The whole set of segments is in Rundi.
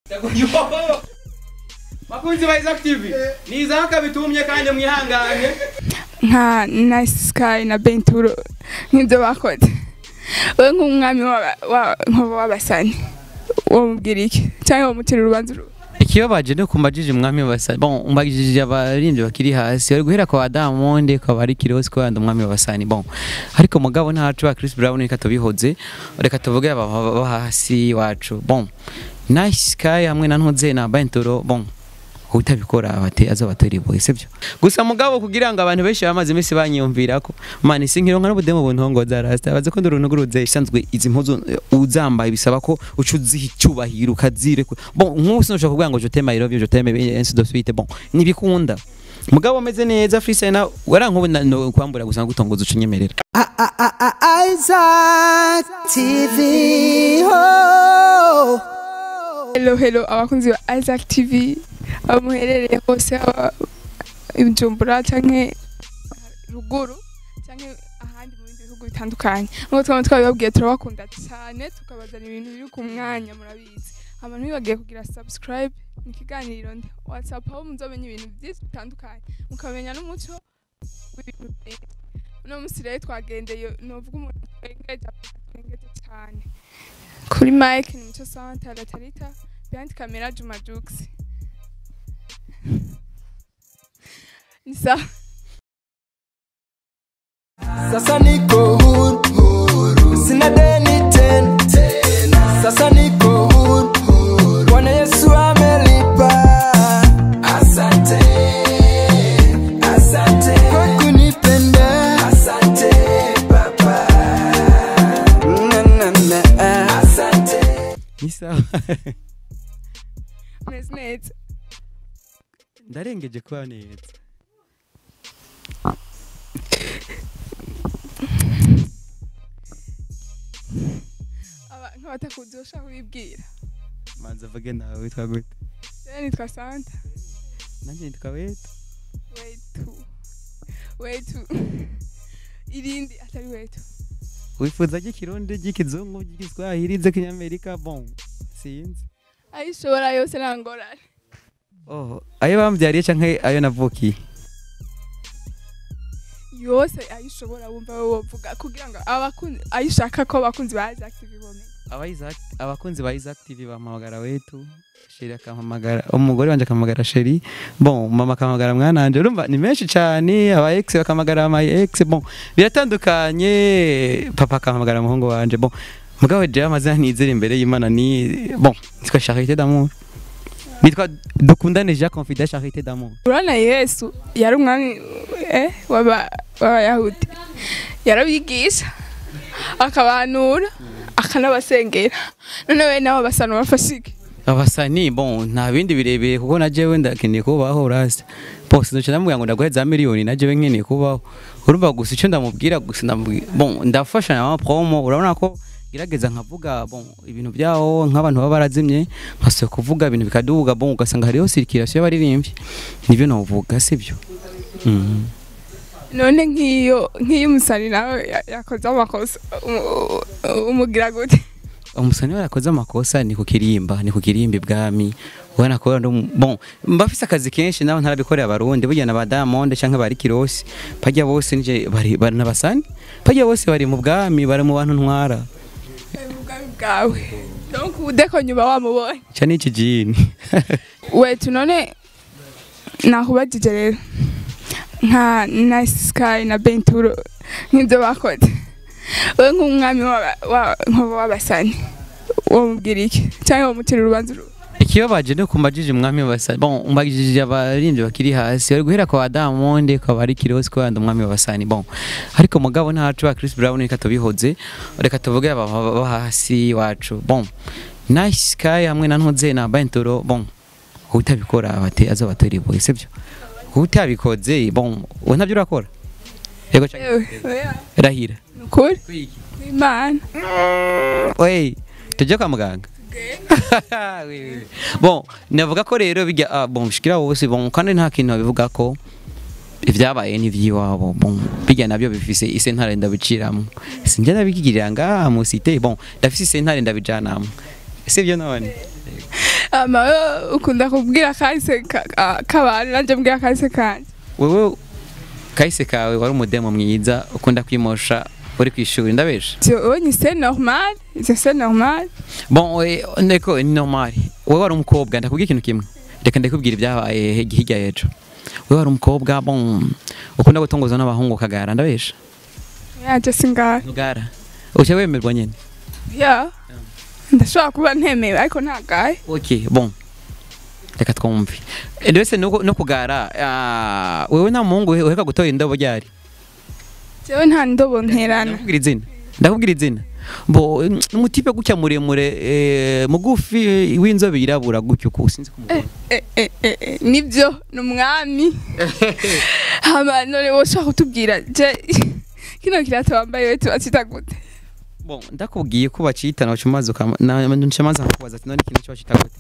bakunzi ba Isaac TV ni Isaac bitumye kandi mwihangane nka nice sky na benturo nk'ibyo bakoze wowe nk'umwami w'aba- wa- nk'ubu w'abasani wamubwira iki cyangwa wamutera urubanza uru ikibabaje no kumbajije umwami w'abasani bon umbajije abaririmbyi bakiri hasi bari guhera kwa Diamond kwa ari Kirosi kwa umwami w'abasani bon ariko mugabo ntacu ba Chris Brown reka tubihoze reka tuvuge aba aba hasi wacu bon nice sky hamwe na ntuze na benturo bon utabikora abate azabatera iboye sibyo gusa mugabo kugira ngo abantu benshi bamaze iminsi banyiyumvira ko mani sinkironka n'ubudemu buntongo za rasta baze ko nduruntu guruze isanzwe izi mpuzu eh, uzambaye bisaba ko uca uziha icyubahiro ukazire bon nk'ubu sinushaka kuvuga ngo je t'aime I love you je t'aime ainsi de suite bon nibikunda mugabo ameze neza freestyle na warankubu no kwambura gusa gutongoza ucinyemerera Isaac TV. Oh. hello hello abakunzi ba isaac tv aho muherereye hose aba ibujumbura canke ruguru canke ahandi mu bindi bihugu bitandukanye nk'uko twaba twabibabwiye turabakunda cyane tukabazana ibintu biri ku mwanya murabizi abantu bibagiye kugira subscribe mu kiganiro ndi whatsapp aho muzomenya ibintu byinshi bitandukanye mukamenya n'umuco w'ibintu byinshi uno munsi rero twagendeye novuga umuntu twengeje twengeje cyane kuri mike ni muco santa latarita behind camera juma jux ni sawa Sasa niko huru, sina deni tena. Sasa niko huru, Bwana Yesu amelipa. Asante, asante kwa kunipenda. Asante Baba, na na na. Asante. ni sawa meze neza ndarengeje kuba neza Aba- nk'abatakuzi bashaka kubibwira manza vuge nawe witwa gute rero nitwa santa nanjye nitwa weta wetu wetu irindi atari wetu wifuza ry'ikirundi ry'ikizungu ry'igiswahili ry'ikinyamerika bon sinzi ayishobora yose nta ngorane oh ayo bambyariye canke ayo navukiye yose ayishobora wumva wowe wovuga kugira ngo abakunzi ayishaka ko abakunzi ba Isaac TV bomenya Aba Isaac- abakunzi ba Isaac TV bampamagara wetu sheri akampamagara umugore wanje akampamagara sheri bon mama akampamagara mwananje urumva ni menshi cyane aba ex bakampamagara my ex bon biratandukanye papa akampamagara umuhungu wanje bon mugabo jewe amazina nizera imbere y'Imana ni bon nitwa Charité d'amour nitwa dukundane Jacques Confident Charité d'amour urabona yesu yari umwami eh, w'aba- w'abayahudi yarabigisha akabanura akanabasengera none we nabo basanura bafashike abasani bon nta bindi birebire kuko na jewe ndakeneye kubaho rasi bose ndoce ndamubwira ngo ndaguhe za miliyoni na jewe nkeneye kubaho urumva gusa icyo ndamubwira gusa ndamubwira bon ndafasha na promo urabona ko gerageza nkavuga bon ibintu byaho nk'abantu baba barazimye nkasubira kuvuga ibintu bikaduga bon ugasanga hariho circulation y'abaririmbyi nibyo navuga sibyo Mhm. none nk'iyo nk'iyo umusani nawe ya- yakoze amakosa umu- umugira gute umusani we yakoze amakosa ni ku kirimba ni ku kirimba ibwami ubona ko ari um- bon mbafise akazi kenshi nabo ntarabikorera abarundi burya na ba Diamond canke bari Kirosi pajya bose nije bari bari n'abasani pajya bose bari mu bwami bari mu bantu ntwara ubwami bwawe donc udeko nyuma wamubonye ca n'iki jini wetu none nakubajije rero nka nice sky na benturo nk'ibyo bakoze wowe nk'umwami w'aba- wa- nk'ubu w'abasani wamubwira iki cyangwa wamutera urubanza uru ikibabaje no kumbajije umwami w'abasani bon umbajije abaririmbyi bakiri hasi bari guhera kwa Diamond kwa ari Kirosi kwa umwami w'abasani bon ariko mugabo ntacu ba Chris Brown reka tubihoze reka tuvuge aba aba hasi wacu bon nice sky hamwe na ntuze na benturo bon utabikora abate azabatera iboye sibyo utabikoze bon we ntabyo urakora yego canke- Ewe, oya, rahira ni ukuri imana Wey, tujya kwa muganga Oui, oui, oui. bon navuga ko rero bijya ah, bon bishikira wose bon kandi nta kintu bivuga ko ibyabaye n'ivy'iwabo bon bijya nabyo bifise isentare ndabiciramo sinjya ndabigirira ngaha mu site bon ndafise isentare ndabijanamo sibyo none ama wewe ukunda kubwira kahise ka- ka- k'abantu nanje mbwira kahise kanje wewe kahise kawe wari umudemo mwiza ukunda kwimosha uri ku ishuri ndabesha Jewe c'est normal, c'est c'est normal. bon we- ndeko ni normal wewe wari umukobwa ndakubwira ikintu kimwe reka ndakubwira ibyabaye he- hirya y'ejo wewe wari umukobwa bon ukunda gutongozwa n'abahungu ukagara ndabesha Yaje singahe. ntugara uca wemerwa nyine Ya. Ndashobora kuba ntemewe ariko ntagaye. ok bon reka twumve ndetse no no kugara ah, wewe nta muhungu uhe- uheruka gutora indobo ryari Jewe nta ndobo nterana. ndakubwira izina ndakubwira izina bo umutipe gutya muremure eh, mugufi eh, w'inzobe yirabura gutyo uko sinzi kumubona Eh, eh, eh, eh, nibyo ni umwami hama none woshobora kutubwira je kino kirato wambaye we tubacita gute bon ndakubwiye ko bacita nawe umaze ukama na nshamaze kukubaza ati none ikintu cyo bacita gute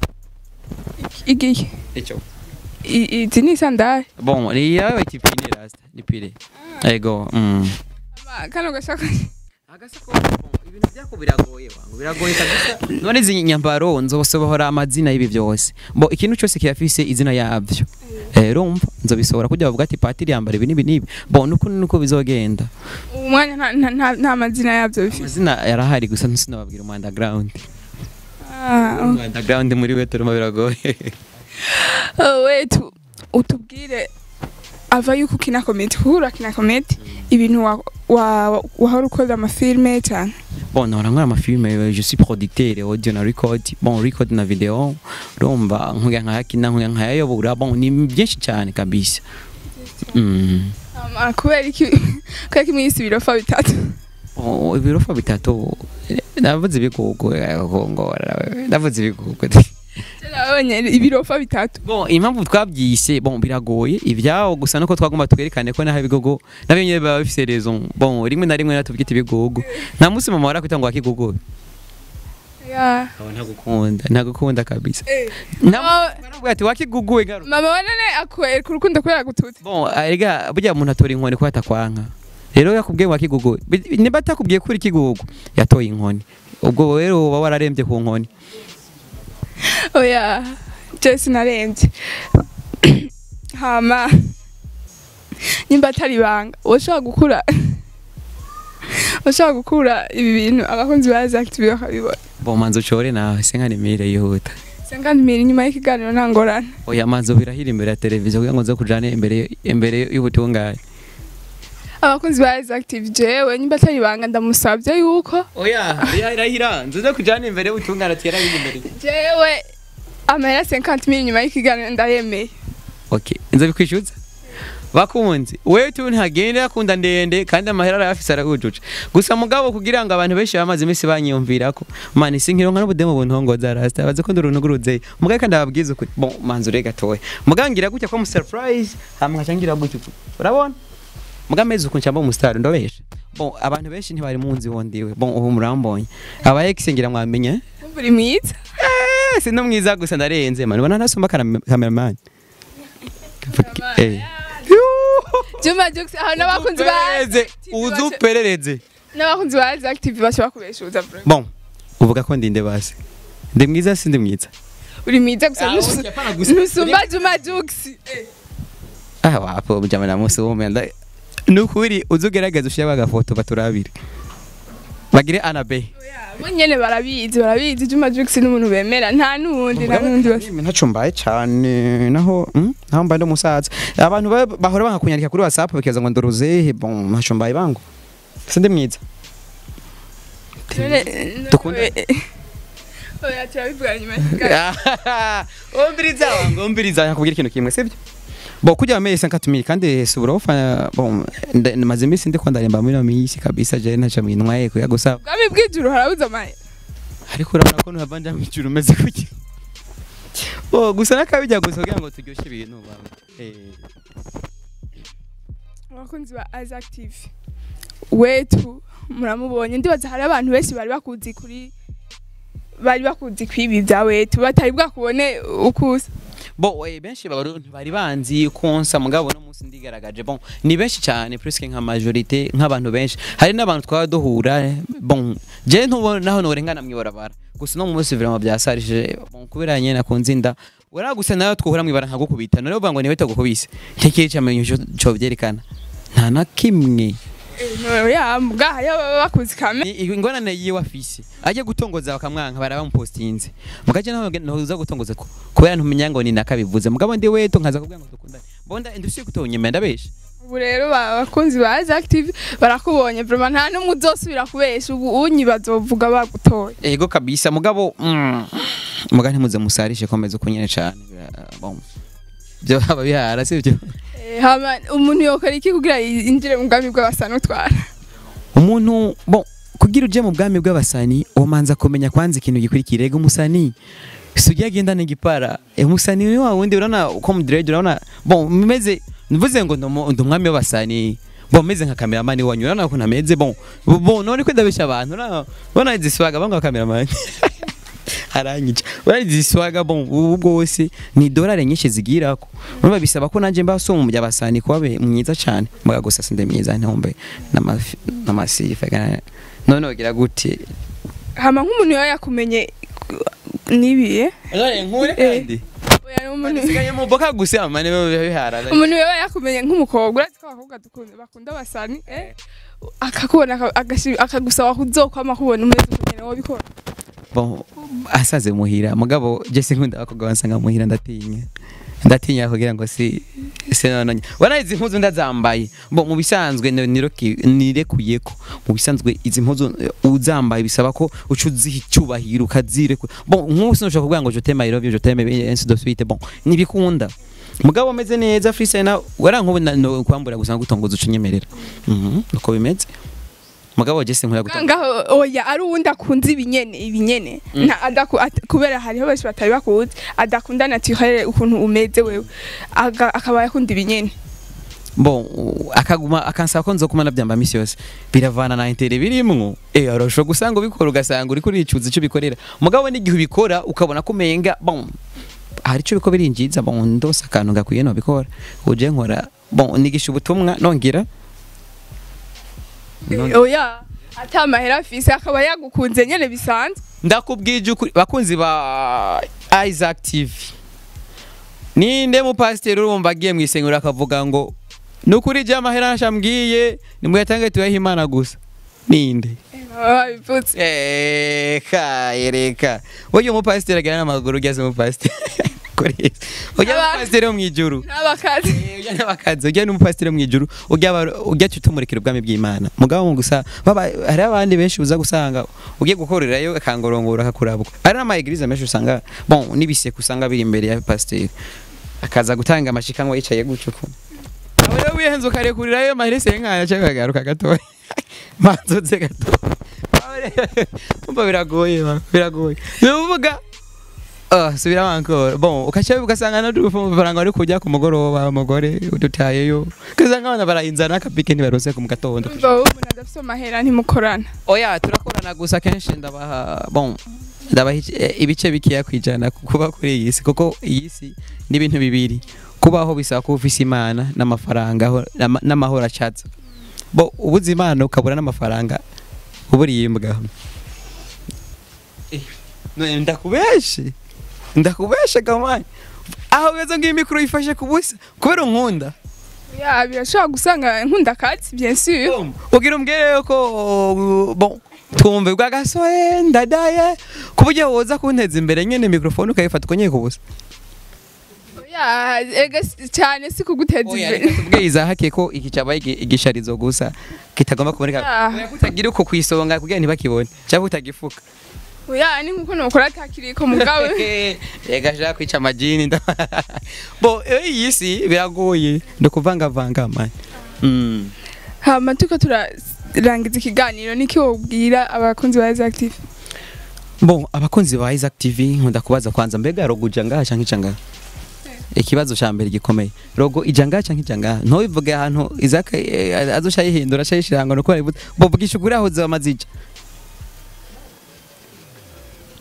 igihe icyo I- izi ni sandari bon ni yawe tipine rasta ni pire ego mm Hama kano gashaka agasakoshi ibintu byako biragoye wangu biragoye kabisa none izi nyambaro nzosohora amazina y'ibi byose bo ikintu cyose kiyafise izina yabyo eh rumva nzobisohora kujya bavuga ati patiri yambara ibi n'ibi n'ibi bo nuko nuko bizogenda umwanya nta- nta- nta- nta mazina yabyo bifite amazina yarahari gusa nsinababwira mu underground Ah, mu underground muri weteruma biragoye oh, we tu- utubwire ava yuko ukina komedi kuko urakina komedi ibintu wa- wa- wahora ukoze amafilime cyane bon nahora nkora amafilme je suis producteur audio na record bon record na video urumva nkuya nkayakina nkuya nkayayobora bon ni byinshi cyane kabisa mm. Hama kubera iki kubera ko iminsi ibirofa bitatu Oh, ibirofa bitatu navuze ibigugu kongora navuze ibigugu nabonye ibirofa bitatu bon impamvu twabyise bon biragoye ibyawo gusa nuko twagomba twerekane ko naho ibigugu nabyo nyine biba bifise raison bon rimwe na rimwe natubwita ibigugu nta munsi mama warakwita ngo wakigugu Ya. ntagukunda ntagukunda kabisa Mama- ntabwo ati wakiguguwe garu mama we none akwereka urukundo kubera gututse bon erega burya umuntu atora inkoni ko atakwanka rero yakubwiye ngo wakigugu Bi- niba atakubwiye ko uri kigugu yatoye inkoni ubwo rero uba wararembye ku nkoni oya je sinarembye hama nimba atari ibanga ushobora gukura ushobora gukura ibi bintu abakunzi ba Active bakabibona bon manzo ucore nawe se nkanimire yihuta sengani miri nyuma y'ikiganiro nta ngorane oya manzo birahira imbere ya televiziyo kugira ngo nze kujane imbere imbere y'ubutungane abakunzi ba Active jewe nimba atari ibanga ndamusabye yuko oya birahira nze kujane imbere y'ubutungane ati yarabiri imbere jewe amahera 50 mili nyuma y'ikiganiro ndayemeye okay nze bikwishyuza bakunzi wewe tu ntagende akunda ndende kandi amahera arayafise aragujuje gusa mugabo kugira ngo abantu benshi bamaze iminsi banyiyumvirako mani sinkironka n'ubudemo buntongoza rasta baze ko nduruntu guruze mugabe kandi ababwiza ukuri bon manzo rega toye mugangira gutya ko mu surprise hamwe nkacangira gutya urabona mugameze uko ncamba mu star ndobesha bon abantu benshi ntibari munzi wondiwe bon ubu murambonye aba ex ngira mwamenye Wumva uri mwiza eh si no mwiza gusa ndarenze man ubona nasumba cameraman eh Juma Jux aho n'abakunzi ba uzuperereze uzuperereze n'abakunzi ba Active bashobora kubeshuza bro bon uvuga ko ndinde basi ndi mwiza si ndi mwiza uri mwiza gusa Ah, ntusu- okay, hapana gusa. ntusumba Juma Jux ah wapo mjama na musi wume nda nukuri uzugerageza ushira agafoto baturabire bagire anabe bo nyene barabizi barabizi Juma Jux n'umuntu bemera nta n'uwundi nta n'uwundi bas- ntaco mbaye cane naho mm, naho mbaye ndumusaza abantu ba- bahora bankakunyandika kuri whatsapp bakibaza ngo ndoruzehe bon ntaco mbaye bango si ndi mwiza None- Dukundane. oya turabivugana nyuma y'ikiganiro ombiriza wangu ombiriza nakubwira ikintu kimwe sibyo bo kujya wameye 50000 kandi subura ufana bon nda- maze iminsi ndiko ndaremba muri no minsi kabisa je ntaca mwintwaye kuya gusa ubwami bw'ijuru harabuze amahe ariko urabona ko ntuhavanja mu ijuru umeze kuki bo gusa nakabijya gusa kugira ngo turyoshye ibintu baba eh abakunzi ba Isaac TV wetu muramubonye ndibaza hari abantu benshi bari bakuzi kuri bari bakuzi kwibi bya wetu batari bwakubone ukusa bo eh, benshi babarundi bari banzi konsa mugabo no munsi ndigaragaje bon ni benshi cyane presque nka majorité nk'abantu benshi hari n'abantu twaba duhura eh, bon je ntubona naho norengana mwibarabara gusa no munsi vraiment byasarije bon kubera nyene nakunze inda wera gusa nayo twahura mwibara nkagukubita none uvuga ngo niwe tagukubise ntekeye cyamenye cyo byerekana nta na kimwe ya mbwa hariho baba bakuzi kame Ni- ingorane yiwe afise ajye gutongoza bakamwanka baraba mupostinze mugaje naho ntuza gutongoza ko kubera ntumenya ngo ni nakabivuze mugabo ndi weto nkaza kubwira ngo dukundane bonda indusi kutonyemera ndabesha ubu rero ba- abakunzi ba Aza Active barakubonye vraiment nta n'umwe uzosubira kubesha ubu unyi bazovuga bagutoye ego kabisa mugabo mm, muga ntimuze musarishe komeza ukunyene cane bira- bon byo haba bihara sivyo Eh, hama umuntu yokora iki kugira yinjire mu bwami bw'abasanutwara umuntu bon kugira uje mu bwami bw'abasani umanza kumenya kwanza ikintu gikurikira ego umusani sugi agenda n'igipara eh, umusani ni wa wundi urabona uko mudirege urabona bon meze mvuze ngo ndomo- ndi umwami w'abasani bon meze nka kameramani wanyu urabona ko nameze bon bon none ko ndabesha abantu urabona urabona izi swaga banga kameramani aranyica urabona izi swaga bon ubu bwose ni dolari nyinshi zigirako urumva bisaba ko nanjye mba so mu by'abasani kuba be- mwiza cyane muga gusa sinde mwiza ntombe n'amafi n'amasifa kana- none wogira gute hama nk'umuntu yaba yakumenye nibiye none nkure Eh. kandi Oya, ni umuntu sigaye mu boka gusa amane bihara umuntu yaba yakumenye nk'umukobwa urazi ko abakobwa dukunda bakunda abasani eh akakubona aka- agashi- akagusaba kuzokwama kubona umeze ukugene wobikora bon asaze muhira mugabo je sinkunda abakobwa bansanga muhira ndatinya ndatinya kugira ngo si se nononye wana izi mpuzu ndazambaye bo mu bisanzwe ni- niroki- nirekuyeko mu bisanzwe izi mpuzu eh, uzambaye bisaba ko uca uziha icyubahiro ukazireku bon nk'ubu sinushobora kuvuga ngo je t'aime I love you je t'aime ainsi de suite bon ntibikunda mugabo ameze neza freestyle wara nk'ubu na- no kwambura gusa gutongoza uca unyemerera Mhm, uko bimeze mugabo je sinkunda gutongoza ngaho oya ari uwundi akunze ibinyene ibinyene nta adaku at- kubera hariho benshi batari bakuzi adakunda naturel ukuntu umeze wewe Aga- akaba yakunda ibinyene bon u- akaguma akansaba ko nzokumana byamba misi yose biravana na intere birimwo eh arashobora gusanga ubikora ugasanga uri kuricuza icyo bikorera mugabo n'igihe ubikora ukabona ko umenga bon hari icyo biko birinjiza bon ndose akantu gakwiye no bikora uje nkora bon nigisha ubutumwa nongera Non- oya ata mahera afise akaba yagukunze nyene bisanzwe ndakubwije ukuri bakunzi ba Isaac TV ninde mu pasiteri urumva agiye mu isengero akavuga ngo nukuri je amahera nashambwiye nimuyatange tuyahe imana gusa ninde baba babivutse Eka, ereka. Oyo mu pasiteri agira n'amaguru ugeze mu pasiteri. Kuri Yesu. Ujya mu Abantu- pasiteri wo mu ijuru. n'abakazi Ujya n'abakazi, ujya no mu pasiteri wo mu ijuru, ujya aba- ujya tutumurikira ubwami bw'Imana. Mugabo mu gusa baba hari abandi benshi uza gusanga ugiye gukorerayo akangorongora akakurabukwa. Hari n'ama eglise menshi usanga bon nibiseke usanga biri imbere ya pasiteri. Akaza gutanga amashikanwa yicaye gutyo ko. Aho rero wihenze ukarekurirayo mahirese nkaya cyangwa kagaruka gatoya. Manzotse gatoya. umva biragoye ba, biragoye bivuga ah subira encore bon ukacha ugasanga na dufaranga ari kujya ku mugoroba umugore udutayeyo ugasanga abana barayinzana akapike ntibarose ku mugatondo umva wowe umuntu adafise amahera ntimukorana oya turakorana gusa kenshi ndabaha bon ndabaha ici- eh, ibice bikiya kwijana kuba kuri iyi si kuko iyi si ni ibintu bibiri kubaho bisaba kuba ufise imana n'amafaranga aho- n'ama- n'amahoro acatsa bo ubuze imana ukabura n'amafaranga uburiye imbwa Eh, none ndakubeshe ndakubeshe gamani aho beza ngiyi mikoro yifashe ku busa kubera unkunda ya birashobora gusanga nkunda katsi bien sûr ugira umbwire ko bon twumve bwa gasoye ndadaye ku buryo woza kunteza imbere nyene mikrofone ukayifata ukonyeye ku busa ya ega si- cyane si kuguteza oya imbere reka tubwiye izahakiye ko iki cyabaye igi- igisharizo gusa kitagomba kuboneka Ah. Oya, kutagira uko kwisonga kugira ntibakibone cyangwa utagifuka oya ni nkuko nokora atakiriko mugabo reka shaka kwica amajini nda- bo eh, iyi si biragoye ndukuvangavanga mani Mm. hama turiko turarangiza ikiganiro niki wobwira abakunzi ba Aza Active Bon, abakunzi ba Isaac TV nkunda kubaza kwanza mbega rogo ija ngaha canke ija ngaha ikibazo ca mbere gikomeye rogo ija ngaha canke ija ngaha ntubivuge ahantu Isaac eh, azosha yihindura aca yishira ngo nuko aribuze bovugisha ukuri aho zoba mazija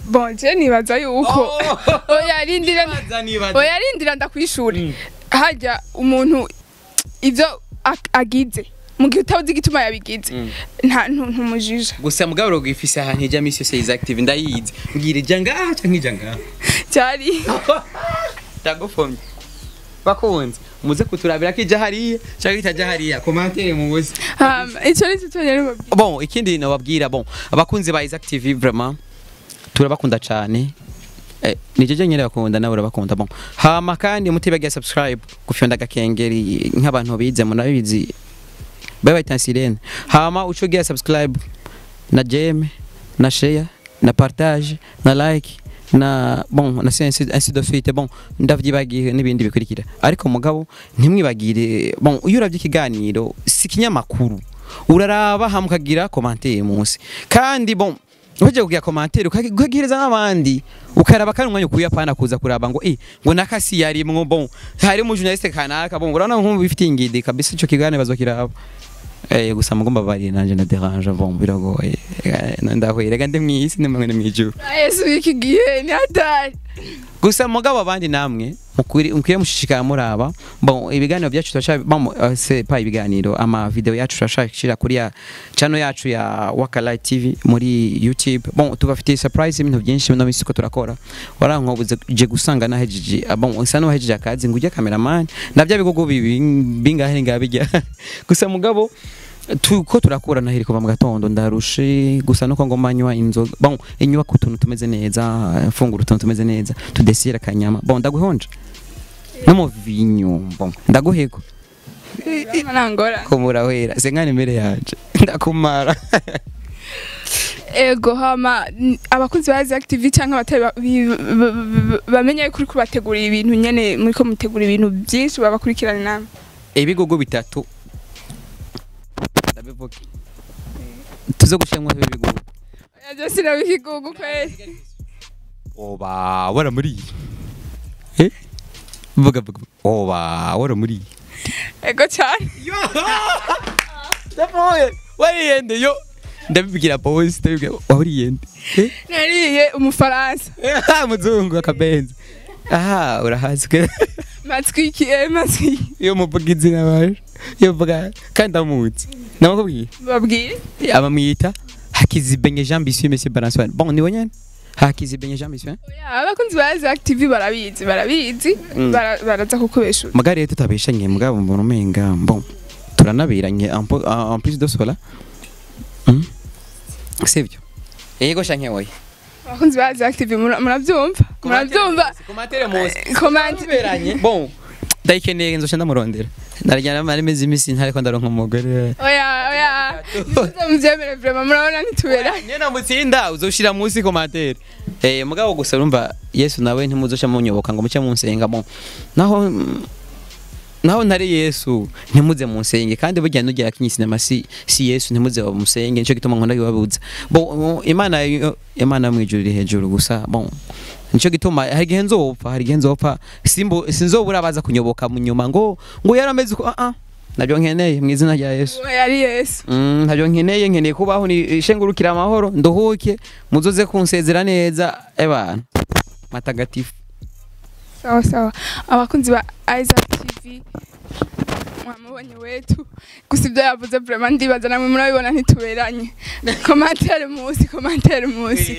bon je nibaza yuko Oh. oya rindira Nibaza, nibaza. oya rindira ndakwishura harya umuntu ivyo ak- agize mu gihe utazi igituma yabigize nta ntu- ntumujija gusa mugabo rugifise ahantu ijya misi yose is active ndayizi mbwira ija ngaha canke ija ngaha cyari ndagufomye bakunze muze kuturabira ko ija hariya canke itaja hariya komantere mubuze hama ico ni cyo cyonyine babwira bon ikindi nababwira bon abakunzi ba Isaac TV vraiment turabakunda cyane eh, ni jeje nyine bakunda nawe urabakunda bon hama kandi mutibagiye subscribe gufyonda agakengeri nk'abantu bize munabizi bye bye tansirene hama ucugiye subscribe na jeme na share na partage na like na bon na ainsi ainsi de suite bon ndavyibagiye n'ibindi bikurikira ariko mugabo ntimwibagire bon iyo uravye ikiganiro si kinyamakuru uraraba hamwe ukagira commentaire munsi kandi bon uje kugira commentaire ukagi- ukagihereza n'abandi ukaraba kandi umwanya ukuye apana kuza kuraba ngo eh ngo nakasi yarimwo bon hari mu journaliste kanaka bon urabona nkumva bifitiye ingidi kabisa ico kiganiro bazokiraba Eh gusa mugomba bari nanje na dérange bon biragoye Eh, ndahwere kandi mwisi nimwe ni mwijuru yesu w'iki gihe ni hatari gusa mugabo abandi namwe mukuri mukwiye mushishikara muraba bon ibiganiro byacu turashaka bon uh, c'est pas ibiganiro ama video yacu turashakira kuri ya channel yacu ya Waka Light TV muri YouTube bon tubafitiye surprise ibintu byinshi no misiko turakora warankobuze je gusanga nahejeje ah, bon usa no hejeje akazi ngo ujye cameraman navyo bigogo bibi bingahe ngabijya gusa mugabo tuko turakura nahiri kuva mu gatondo ndarushe gusa nuko ngo manywa inzoga bon inyubako utuntu tumeze neza mfungura utuntu tumeze neza tudesira akanyama bon ndaguhonje no mu vinyo bon ndaguhego nangora kumura wera senkani imbere yanje ndakumara ego hama n- abakunzi ba Isaac TV cyangwa abatari ba- bi- b- b- bamenye yuko uriko bategura ibintu nyene muriko mutegura ibintu byinshi babakurikirana namwe ibigogo bitatu ndabivuga tuze gushemwa ibigogo oya je sinabikigugu kweli oba waramuriye eh vuga vuga oba waramuriye ego cyane ndapoye wariyende yo ndabibwira boss ndabibwira wariyende eh nariye umufaransa muzungu akabenzi aha urahazwe matwiki eh matwiki iyo muvuga izina baje iyo mvuga kandi ndamutse namakubwiye babwire abamwita hakizibenye Jean Bissuit Monsieur Balançoire bon ni wonyene hakizibenye Jean Bissuit oya abakunzi ba Isaac TV barabizi barabizi Mm. bara- baraza kukubeshura magari yetu tutabeshanye mugabo mbona umenga bon turanabiranye en po- en plus de cela hmm? sivyo yego shanke woye abakunzi ba Isaac TV mura- murabyumva murabyumva komantere muzi komante tuberanye bon ndayikeneye nzoca ndamurondera narajyana mari mezi imisi ntariko ndaronka umugore oya oya nimuze mubyemere vraiment murabona ntituberanye nyene mutsinda uzoshira munsi komantere eh mugabo gusa urumva Yesu nawe ntimuzoca munyoboka ngo muce munsenga bon naho mm, naho ntari Yesu ntimuze munsenge kandi burya nugira kinyi sinema si si Yesu ntimuze bamusenge nico gituma nkunda bibabuza bon imana yo- imana yo mwijuru iri hejuru gusa bon nico gituma hari igihe nzopfa hari igihe nzopfa simbo sinzobura baza kunyoboka mu nyuma ngo ngo yarameze uko ah ah nabyo nkeneye mu izina rya Yesu oya ari Yesu Mm, ntabyo nkeneye nkeneye kubaho ni shengurukira amahoro nduhuke muzoze kunsezera neza ebana matagatifu sawa sawa abakunzi ba Isaac TV mwamubonye wetu gusa ibyo yavuze vraiment ndibaza namwe murabibona ntituberanye komantere munsi komantere munsi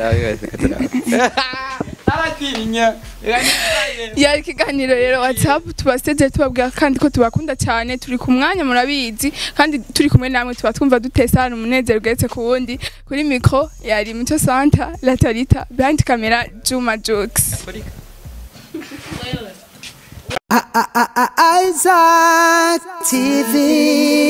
aratinya yari ikiganiro rero whatsapp tubasezeye tubabwira kandi ko tubakunda cyane turi ku mwanya murabizi kandi turi kumwe namwe tuba twumva dutesa hano umunezero ugeretse ku wundi kuri mikro yari muco santa latarita behind camera juma jokes Isaac TV.